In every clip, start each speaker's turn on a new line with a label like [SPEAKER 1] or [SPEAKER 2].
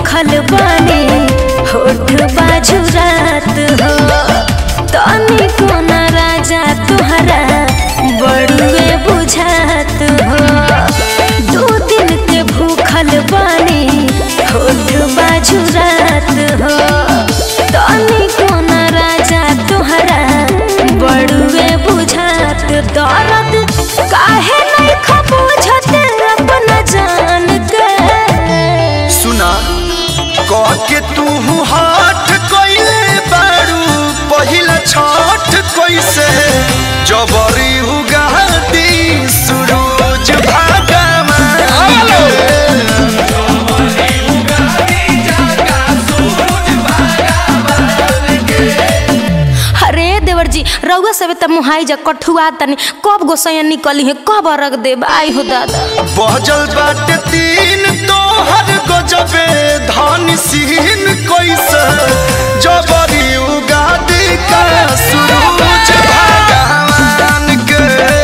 [SPEAKER 1] भूखल बानी होठ बाजू रात हो तनी कोना राजा तुहरा बड़ुए बुझात हो दो दिन के भूखल बानी होठ बाजू रात हो तनी कोना राजा तुहरा बड़ुए बुझात दर्द काहे नहीं खबूझत अपना जान के
[SPEAKER 2] सुना कह के तू हाथ कइले बारू पहिला छठ कैसे जबरी उगादी सूरज भगवान
[SPEAKER 1] अरे देवर जी रउआ सब त मुहाई जा कठुआ तनी कब गोसैया निकली है कब रख देब आई हो दादा
[SPEAKER 2] बजल बाटे तीन तोहर गजबे धान सीन कैसे जबरी उगादी का सूरज भगवान के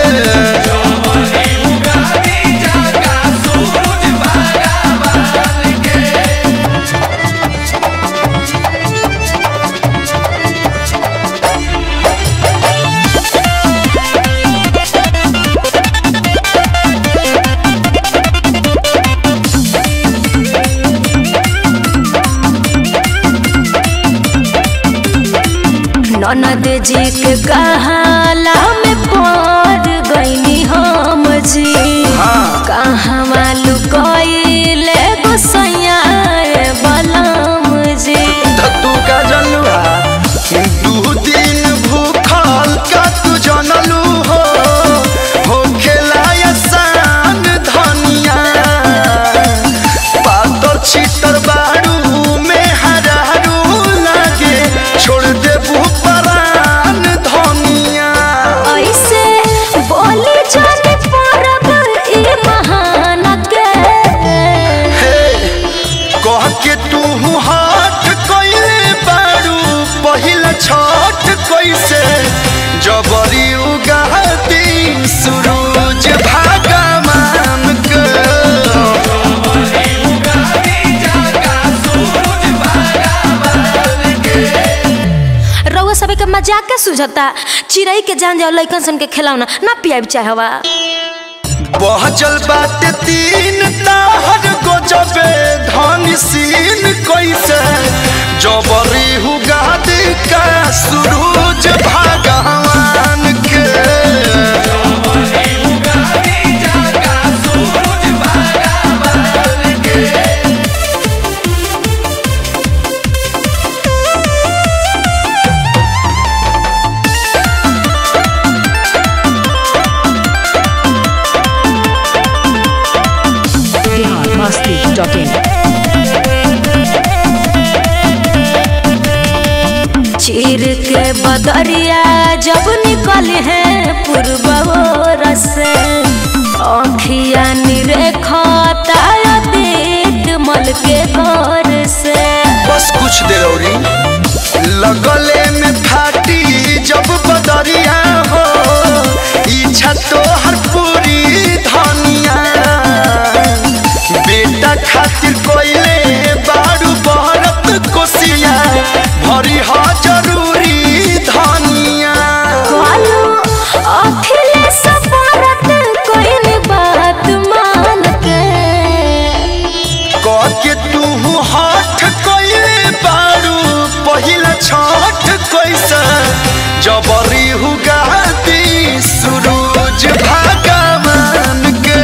[SPEAKER 1] ननद जी के कहाला में पड़ गईनी हम जी कहाँ मालू कइले गोसैया बलम जी
[SPEAKER 2] धत्तू का जलुआ दू दिन भूखल का तू जनलू हो हो खेलाया सान धनिया पातर छितर बारू में हरारू लागे छोड़ देबू परान धनिया
[SPEAKER 1] ऐसे बोली जाने परब ई महान के
[SPEAKER 2] हे कह के तू हाथ कइले बारू पहिला छठ कैसे जबरी उगाती सूरज भगवान के
[SPEAKER 1] रउआ सबे के मजाक के सुझता चिड़ई के जान जाओ लइकन सन के खिलौना ना पियाब चाहवा
[SPEAKER 2] बहजल बाटे तीन ताहर गजबे धन सीन कैसे जबरी उगादी का सूरज भगवान के
[SPEAKER 3] biharmasti.in
[SPEAKER 1] चीर के बदरिया जब निकल है पूर्व से अखिया निरेखता देख मल के घर से
[SPEAKER 2] बस कुछ देर औरी लगले में फाटी जब बदरिया हो इच्छा तो हर पूरी धनिया बेटा खातिर कोइले बारू बहरत कोसिया भरी हा जरूरी धनिया
[SPEAKER 1] कालू अखिलेश भारत कोई बात मान के
[SPEAKER 2] कह के तू हाथ कोइले बारू पहिला छठ कैसे जबरी हुगाती सूरज भगवान के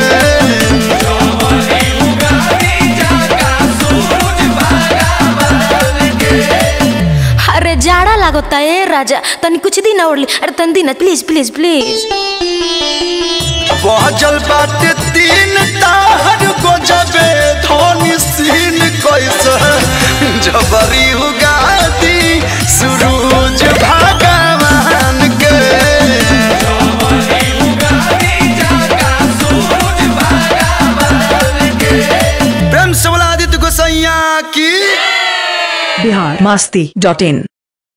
[SPEAKER 1] अरे जाड़ा लागता ए राजा तनी कुछ दिन और ले अरे तनी दिन प्लीज प्लीज प्लीज
[SPEAKER 2] बहजल बाटे तीन ताहर गजबे धोनी सीन कैसे जबरी उगाती सूरज भगवान के प्रेम से बोला आदित्य गोसैया की
[SPEAKER 3] biharmasti.in